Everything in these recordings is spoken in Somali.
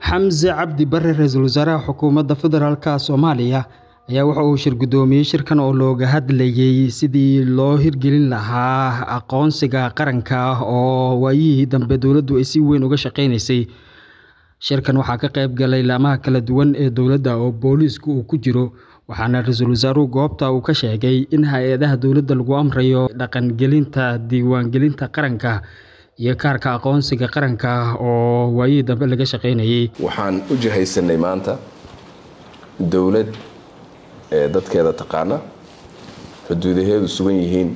xamse cabdi bare ra-iisul wasaaraha xukuumadda federaalk soomaaliya ayaa waxa uu shir guddoomiyey shirkan oo looga hadlayey sidii loo hirgelin lahaa aqoonsiga qaranka oo waayihii dambe dowladdu ay si weyn uga shaqeynaysay shirkan waxaa ka qayb galay laamaha kala duwan ee dowladda oo booliisku uu ku jiro waxaana ra-iisul wasaaruhu goobta uu ka sheegay in hay-adaha dowladda lagu amrayo dhaqangelinta diiwaangelinta qaranka iyo kaarka aqoonsiga qaranka oo waayihii dambe laga shaqeynayay waxaan u jihaysanay maanta dowlad ee dadkeeda taqaana xuduudaheedu sugan yihiin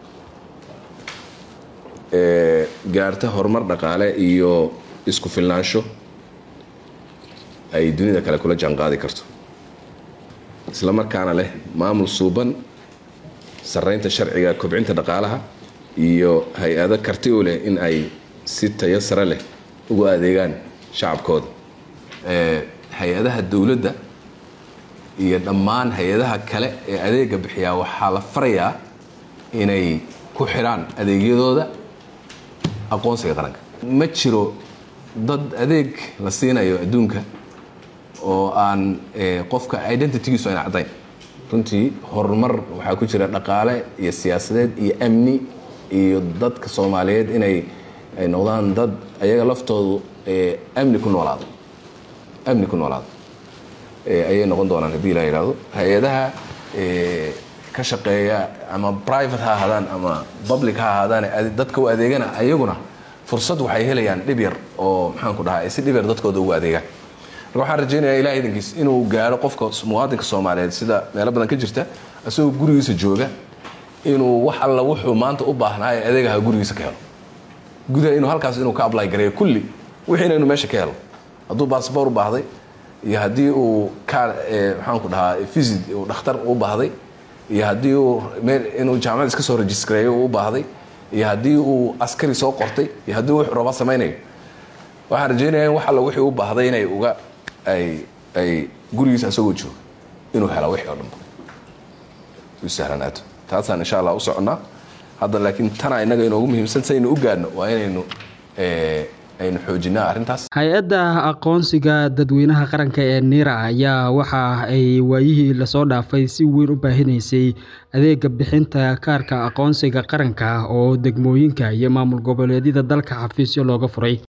ee gaarta horumar dhaqaale iyo isku filnaansho ay dunida kale kula jaanqaadi karto isla markaana leh maamul suuban sarreynta sharciga kobcinta dhaqaalaha iyo hay-ado karti u leh in ay si tayo sare leh ugu adeegaan shacabkooda hay-adaha dowladda iyo dhammaan hay-adaha kale ee adeega bixiyaa waxaa la farayaa inay ku xidhaan adeegyadooda aqoonsiga qaranka ma jiro dad adeeg la siinayo adduunka oo aan qofka identitygiisu ayna caddayn runtii horumar waxaa ku jira dhaqaale iyo siyaasadeed iyo amni iyo dadka soomaaliyeed inay ay noqdaan dad ayaga laftoodu amni ku noolaado amni ku noolaado ayay noqon doonaan haddii la yidhahdo hay-adaha ka shaqeeya ama private ha ahaadaan ama public ha ahaadaan dadka u adeegana ayaguna fursad waxay helayaan dhib yar oo maxaanku dhahaa si dhib yar dadkooda ugu adeegaan marka waxaan rajaynayaa ilaah idankiis inuu gaaro qofka muwaadinka soomaaliyeed sida meelo badan ka jirta isagoo gurigiisa jooga inuu wax alla wuxuu maanta u baahnaa ee adeegaha gurigiisa ka helo gudaha inuu halkaas inuu ka ably gareeyo kulli wixiina inuu meesha ka helo hadduu baasboor u baahday iyo haddii uu ka maxaanku dhahaa visit uu dhakhtar u baahday iyo haddii uu meel inuu jaamacad iska soo rejistareeyo uu u baahday iyo haddii uu askari soo qortay iyo haddii wuxuu raba samaynayo waxaan rajaynaya in wax alla wixii u baahday inay uga ay ay gurigiisa isagoo jooga inuu hela wixii oo dhanba u sahlanaato taasaan insha allah u soconnaa hadda laakiin tana innaga inoogu muhiimsan saynu u gaadhno waa inaynu aynu xoojinaa arrintaas hay-adda aqoonsiga dadweynaha qaranka ee nira ayaa waxa ay waayihii lasoo dhaafay si weyn u baahinaysay adeega bixinta kaarka aqoonsiga qaranka oo degmooyinka iyo maamul goboleedyada dalka xafiisyo looga furay